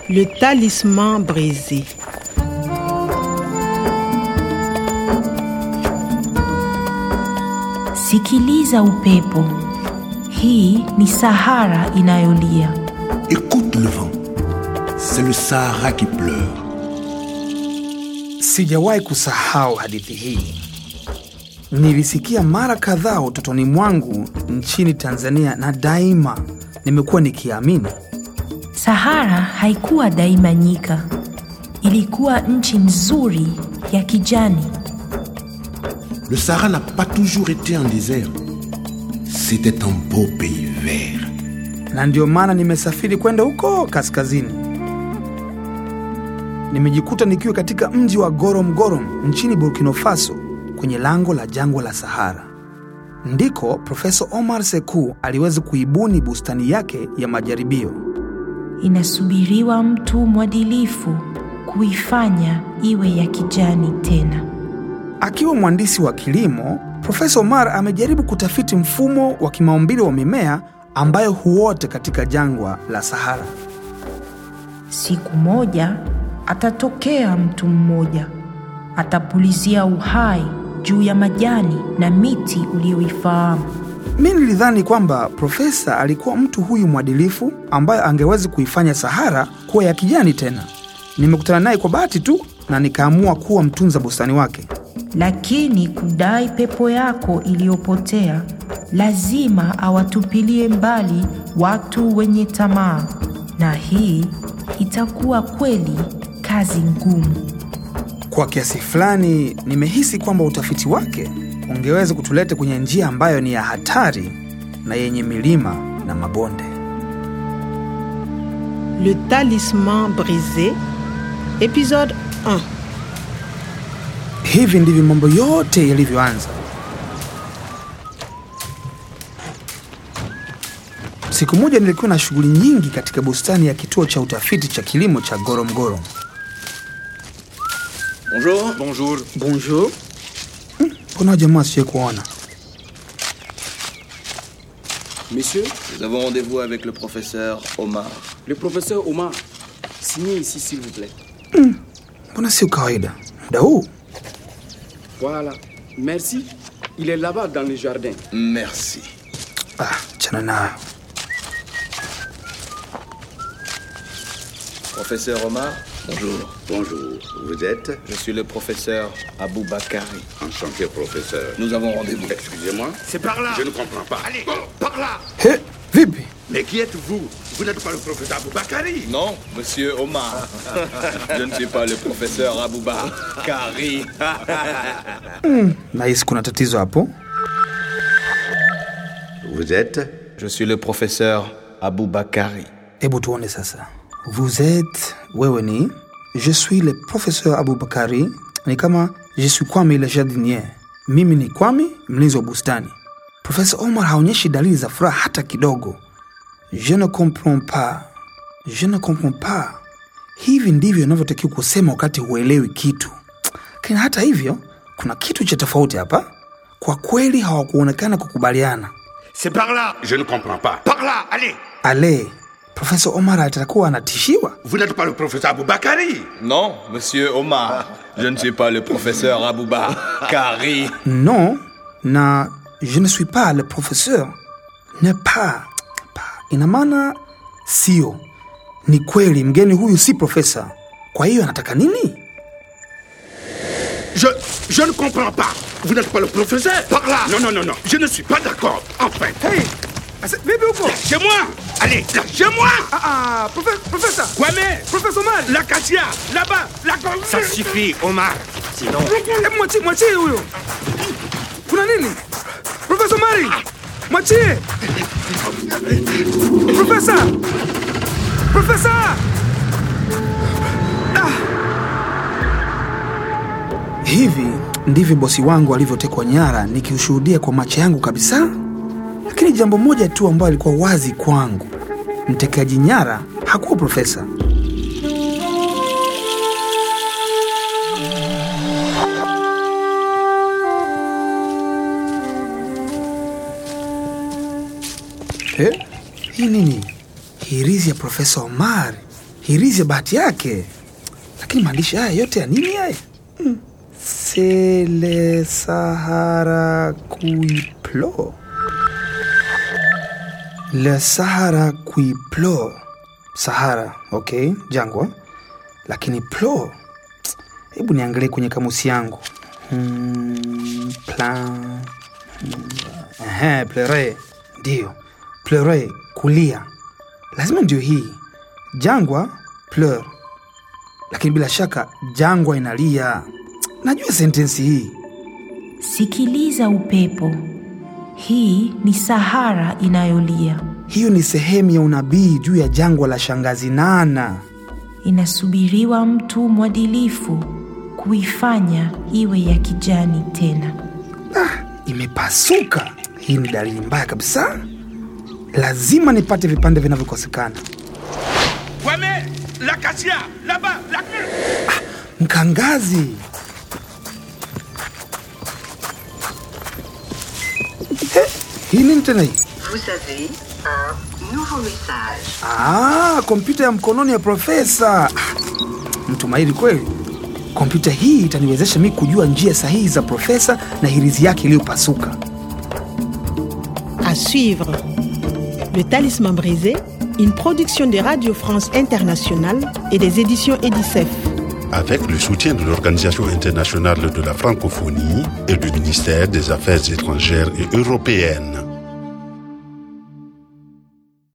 Le talisman brisé. Sikiliza upepo. Hii ni Sahara inayolia. Écoute le vent. C'est le Sahara qui pleure. Sijawahi kusahau hadithi hii. Nilisikia mara kadhaa utotoni mwangu nchini Tanzania na daima nimekuwa nikiamini. Sahara haikuwa daima nyika. Ilikuwa nchi nzuri ya kijani. Le Sahara n'a pas toujours été un désert. C'était un beau pays vert. na ndio maana nimesafiri kwenda huko kaskazini. Nimejikuta nikiwa katika mji wa Gorom Gorom nchini Burkina Faso, kwenye lango la jangwa la Sahara. Ndiko Profesa Omar Sekou aliweza kuibuni bustani yake ya majaribio. Inasubiriwa mtu mwadilifu kuifanya iwe ya kijani tena. Akiwa mhandisi wa kilimo, Profesa Omar amejaribu kutafiti mfumo wa kimaumbile wa mimea ambayo huote katika jangwa la Sahara. Siku moja atatokea mtu mmoja, atapulizia uhai juu ya majani na miti uliyoifahamu. Mi nilidhani kwamba profesa alikuwa mtu huyu mwadilifu ambaye angeweza kuifanya Sahara kuwa ya kijani tena. Nimekutana naye kwa bahati tu na nikaamua kuwa mtunza bustani wake. Lakini kudai pepo yako iliyopotea, lazima awatupilie mbali watu wenye tamaa, na hii itakuwa kweli kazi ngumu. Kwa kiasi fulani, nimehisi kwamba utafiti wake ungeweza kutuleta kwenye njia ambayo ni ya hatari na yenye milima na mabonde. Le talisman brisé. Épisode 1. Hivi ndivyo mambo yote yalivyoanza. Siku moja nilikuwa na shughuli nyingi katika bustani ya kituo cha utafiti cha kilimo cha Goromgoro. Bonjour. Bonjour. Bonjour. Hmm, Mbona jamaa sije kuona? Monsieur, Nous avons rendez-vous avec le professeur Omar. le professeur Omar, signez ici s'il vous plaît. Mbona sio kawaida muda huu? Voilà. Merci. Il est là-bas dans le jardin. Merci. Ah, chana nayo. Professeur Omar, bonjour. Bonjour, vous êtes Je suis le professeur Abou Bakari. enchanté, professeur. Nous avons rendez-vous. Excusez-moi, C'est par là je ne comprends pas. Allez, par là He, vipi? Mais qui êtes-vous Vous n'êtes pas le professeur Aboubakari Non, monsieur Omar. Je ne suis pas le professeur Abou Bakari. Nahisi kuna tatizo hapo. Vous êtes Je suis le professeur Abou Bakari. Hebu tuone sasa. Vous êtes, wewe ni je suis le professeur Abubakari, ni kama je suis Kwame le jardinier. Mimi ni Kwame, mlinzi wa bustani. Profesa Omar haonyeshi dalili za furaha hata kidogo. Je ne comprends pas, je ne comprends pas. Hivi ndivyo inavyotakiwa kusema wakati huelewi kitu. Lakini hata hivyo, kuna kitu cha tofauti hapa. Kwa kweli hawakuonekana kukubaliana. C'est par là Je ne comprends pas. Par là Allez Ale, Profesa Omar atakuwa anatishiwa. Vous n'êtes pas le professeur Aboubakari Non, monsieur Omar. Je ne suis pas le professeur Abou Bakari. Non, na je ne suis pas le professeur. Ne pas. pas. Ina maana sio. Ni kweli mgeni huyu si profesa. Kwa hiyo anataka nini? Je, je ne comprends pas Vous n'êtes pas le professeur Par là Non, non, non, non, je ne suis pas d'accord. Enfin Hey, ase- vipi huko? Lâchez-moi Allez, lâchez-moi Ah, ah, profe- profesa. Kwame Profesa Omar. La cassia Là-bas La Ça suffit, Omar Sinon... Hebu mwachie, mwachie huyo. Kuna nini? Profesa Omari. Mwachie. Profesa. Profesa. Hivi ndivyo bosi wangu alivyotekwa nyara nikiushuhudia kwa macho yangu kabisa. Lakini jambo moja tu ambayo alikuwa wazi kwangu, mtekaji nyara hakuwa profesa. Eh, hii nini? Hirizi ya Profesa Omar hirizi ya bahati yake. Lakini maandishi haya yote ya nini haya? Hmm. Sele Sahara Kuiplo. Le Sahara Kuiplo. Sahara, okay, jangwa. Lakini plo, hebu niangalie kwenye kamusi yangu. Hmm, plan Ehe, plere ndio plere, kulia, lazima ndio hii jangwa pleur, lakini bila shaka jangwa inalia. Najua sentensi hii. Sikiliza upepo, hii ni Sahara inayolia, Hiyo ni sehemu ya unabii juu ya jangwa la shangazi Nana. inasubiriwa mtu mwadilifu kuifanya iwe ya kijani tena. Imepasuka. Hii ni dalili mbaya kabisa. Lazima nipate vipande vinavyokosekana. Kwame, l'acacia, là-bas, la Mkangazi, Eh, hii nini tena hii? Vous avez un nouveau message. Ah, kompyuta ya mkononi ya profesa. Ah, Mtu mahiri kweli. Kompyuta hii itaniwezesha mi kujua njia sahihi za profesa na hirizi yake iliyopasuka. À suivre. Le Talisman brisé, une production de Radio France Internationale et des éditions Edicef. Avec le soutien de l'Organisation internationale de la francophonie et du ministère des Affaires étrangères et européennes.